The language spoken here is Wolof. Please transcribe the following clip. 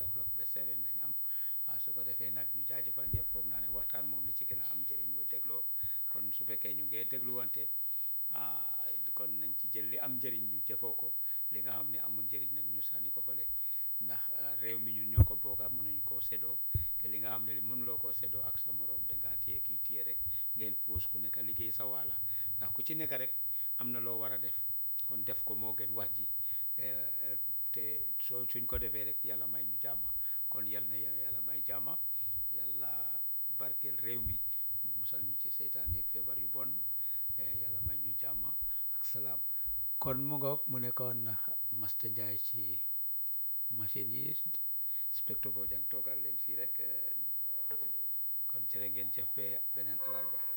o'clock ba seven lañ am waaw su ko defee nag ñu jaajëfal ñëpp foog naa ne waxtaan moom li ci gën a am njëriñ mooy dégloo kon su fekkee ñu ngee dégluwante kon nañ ci jël li am njëriñ ñu jëfoo ko li nga xam ne amul njëriñ nag ñu sànni ko fële ndax réew mi ñun ñoo ko bokka mënuñ koo séddoo te li nga xam ne li mënuloo koo séddoo ak sa morom dangaa téye kii téye rek ngeen puus ku nekk liggéey sa waala ndax ku ci nekk rek am na loo war a def kon def ko moo gën wax ji te soo suñ ko defee rek yàlla may ñu jàmma kon yal na yàlla may jàmma yàlla barkeel réew mi musal ñu ci seytaane ak feebar yu bon yàlla may ñu jàmma ak salaam kon mu ngoog mu nekkoon Master Njie ci machine yi Spectre Bojang toogal leen fii rek kon jërë ngeen jëf be beneen alarba